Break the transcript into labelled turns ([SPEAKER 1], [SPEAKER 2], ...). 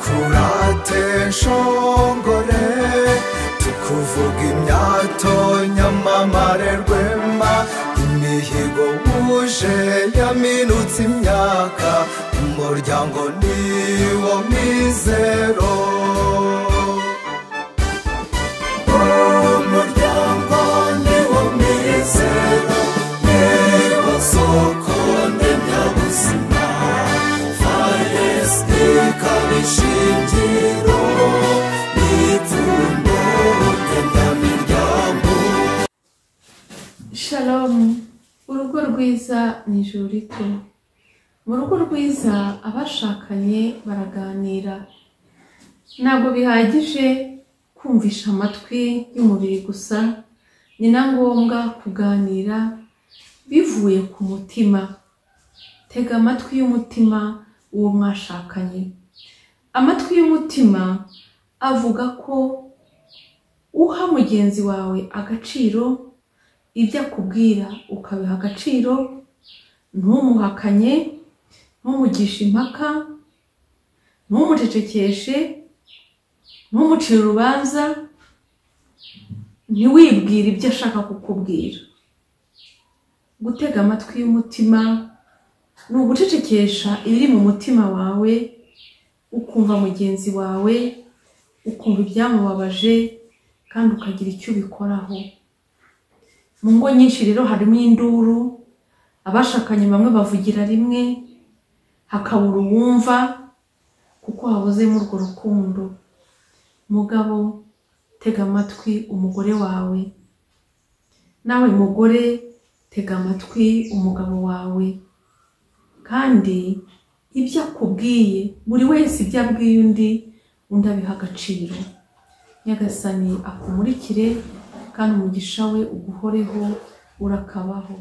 [SPEAKER 1] twadukurate nshongore tukuvuga imyato nyamamare rwema imihigo wuje yaminutse imyaka umuryango niwo mizero umuryango niwo mizero niwo soko ndemyabuzima faresite ikaba ishingiro n'ipfundo ndemyamiryango
[SPEAKER 2] shalomu urugo rwiza ni ijuru rito mu rugo rwiza abashakanye baraganira ntabwo bihagije kumvisha amatwi y'umubiri gusa ni na ngombwa kuganira bivuye ku mutima tega amatwi y'umutima uwo mwashakanye amatwi y'umutima avuga ko uha mugenzi wawe agaciro ibyo akubwira ukabiha agaciro ntumuhakanye ntumugishe impaka ntumucecekeshe ntumucire urubanza ntiwibwire ibyo ashaka kukubwira gutega amatwi y'umutima ni ugucecekesha ibiri mu mutima wawe ukumva mugenzi wawe ukumva ibyamubabaje kandi ukagira icyo ubikoraho mu ngo nyinshi rero harimo induru abashakanye bamwe bavugira rimwe hakabura uwumva kuko habuzemo urwo rukundo mugabo tega amatwi umugore wawe nawe mugore tega amatwi umugabo wawe kandi ibyo akubwiye buri wese ibyo abwiye undi undi abiha agaciro nyagasani akumurikire kandi umugisha we uguhoreho urakabaho